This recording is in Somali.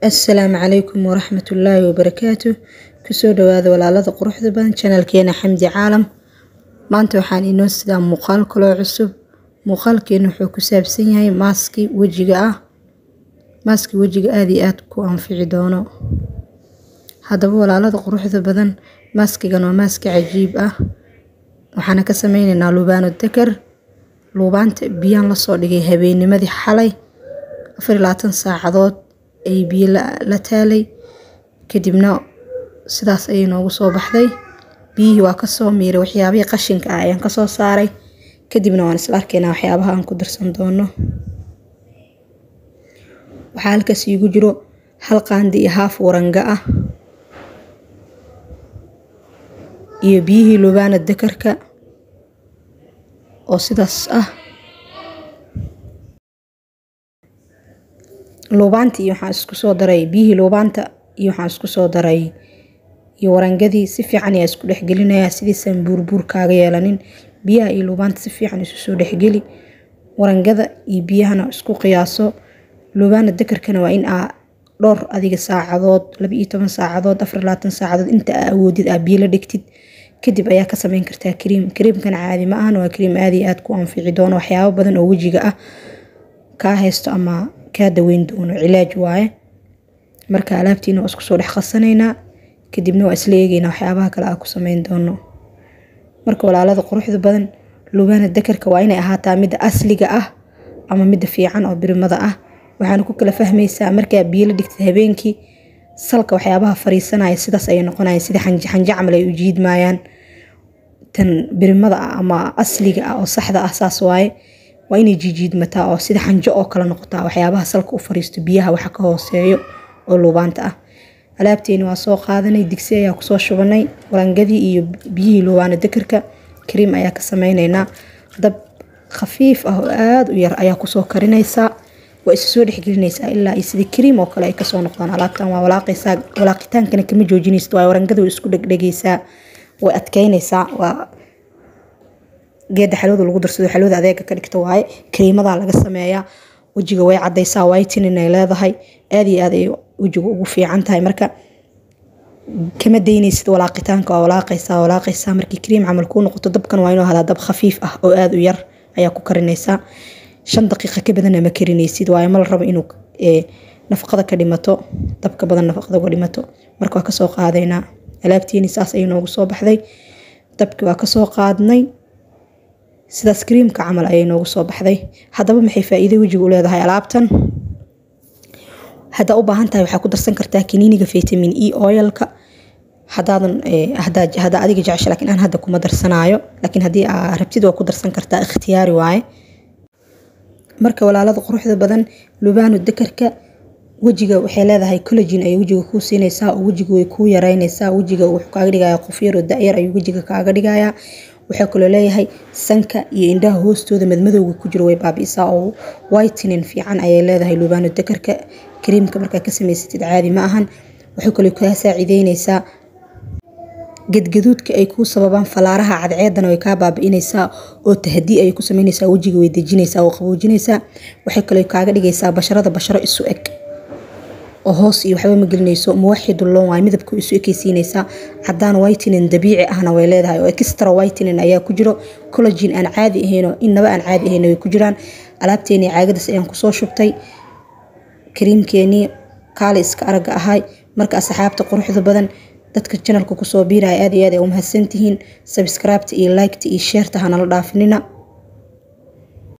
assalaamu calaykum waraxmatullaahi wabarakaatu kusoo dhawaada walaalada quruxda badan janalkeena xamdi caalam maanta waxaan inoo sidaa muuqaal kaloo cusub muuqaalkeena wuxuu ku saabsan yahay maaski wejiga ah maaski wejiga aada iyo aada ku anfici doono haddaba walaalada quruxda badan maaskigan waa maaski cajiib ah waxaana ka sameyneynaa lubaano dakar luubaanta biyaan lasoo dhigay habeennimadii xalay afar iyo labaatan saacadood ay biyo la taalay kadibna sidaas ayay noogu soo baxday biyihii waa kasoo miiray waxyaabihii qashinka ah ayaan kasoo saaray kadibna waan isla arkaynaa waxyaabaha aan ku darsan doono waxaa halkaas iigu jiro hal qaandi iyo haaf waranga ah iyo biyihii lubaana dakarka oo sidaas ah luubaanta iyo waxaan isku soo daray biyihii luubaanta iyo waxaan isku soo daray iyo warangadii si fiican ayaa isku dhexgelinayaa sidiisaan buurbuur kaaga yeelanin biyaha iyo luubaanta si fiican isu soo dhexgeli warangada iyo biyahana isku qiyaaso luubaana dakarkana waa in aa dhowr adiga saacadood laba iyo toban saacadood afar labaatan saacadood inta aa awoodid aa biyo la dhigtid kadib ayaa ka sameyn kartaa kariim kariimkana caadi ma ahan waa kariim aada iyo aada ku anfici doono waxyaabo badan oo wejiga ah kaa haysto ama kaa daweyn doono cilaaj waaye marka alaabtiina waa isku soo dhex qasanaynaa kadibna waa isla eegeynaa waxyaabaha kale aa ku sameyn doono marka walaalada quruxda badan lubaana dakarka waa inay ahaataa midda asliga ah ama midda fiican oo birimada ah waxaana ku kala fahmaysaa markaa biyo la dhigtid habeenkii salka waxyaabaha fariisanaya sidaas ayay noqonaya sida xanje camal ay u jiidmayaan tan birimada ah ama asliga ah oo saxda ah saas waaye waa inay jiijiidmataa oo sida xanjo oo kale noqotaa waxyaabaha salka u fariisto biyaha waxa ka hooseeyo oo luubaanta ah alaabteeni waa soo qaadanay digsi ayaa kusoo shubanay warangadii iyo biyihii luubaana dakarka kariim ayaa ka sameyneynaa dab khafiif ah oo aada u yar ayaa kusoo karinaysaa waa isu soo dhexgelinaysaa ilaa iyo sida kariim oo kale ay kasoo noqdaan alaabtan waa walaaqaysaa walaaqitaankana kama joojinaysid waa warangada way isku dhegdhegaysaa way adkeynaysaa waa geeda xalwada lagu darsado xalwada adeega ka dhigta waaye kariimadaa laga sameeyaa wejiga way cadaysaa whitening ay leedahay aada iyo aad ay wejiga ugu fiican tahay marka kama daynaysid walaaqitaanka waa walaaqaysaa walaaqaysaa markii kariim camal kuu noqoto dabkan waa inuu hadaa dab khafiif ah oo aada u yar ayaa ku karinaysaa shan daqiiqa ka badanna ma karinaysid waayo ma la rabo inuu nafaqada ka dhimato dabka badan nafaqada uga dhimato marka waa kasoo qaadaynaa alaabtiini saas ayay noogu soo baxday dabki waa kasoo qaadnay sidaas kariimka camal ayay noogu soo baxday haddaba maxay faa-iido wejiga u leedahay alaabtan haddaa u baahan tahay waxaa ku darsan kartaa kaniiniga vitamin e oilka hadaadan hadaa adiga jecesha lakiin aan hadda kuma darsanaayo laakiin haddii aa rabtid waa ku darsan kartaa ikhtiyaari waaye marka walaalada quruxda badan lubaano dakarka wejiga waxay leedahay collagin ayay wejiga kuu siinaysaa oo wejiga way kuu yareynaysaa wejiga wuxuu kaaga dhigaya qof yaroo da-yar ayuu wejiga kaaga dhigayaa waxaa kaloo leeyahay sanka iyo indhaha hoostooda madmadowga ku jiro way baabi'isaa oo whitening fiican ayay leedahay lubaano dakarka kariimka markaa ka samaysatid caadi ma ahan waxay kaloo kaa saacideynaysaa gadgaduudka ay kuu sababaan falaaraha cadceedana way kaa baabi'inaysaa oo tahdii ayay ku sameynaysaa wejiga way dejinaysaa oo qaboojinaysaa waxay kaloo kaaga dhigaysaa basharada basharo isu eg oo hoos iyo waxba ma gelinayso muwaxidulloon waay midabka isu ekeysiinaysaa cadaan whitening dabiici ahna way leedahay oo extra whitening ayaa ku jiro collagin aan caadi ahaynoo innaba aan caadi ahayn way ku jiraan alaabteenii caagadaas ayaan kusoo shubtay kariimkeenii kaali iska aragga ahay marka asxaabta quruxda badan dadka janalka kusoo biiraya aad iyo aad ay u mahadsantihiin sabscribeta iyo liketa iyo sheerta hanala dhaafinina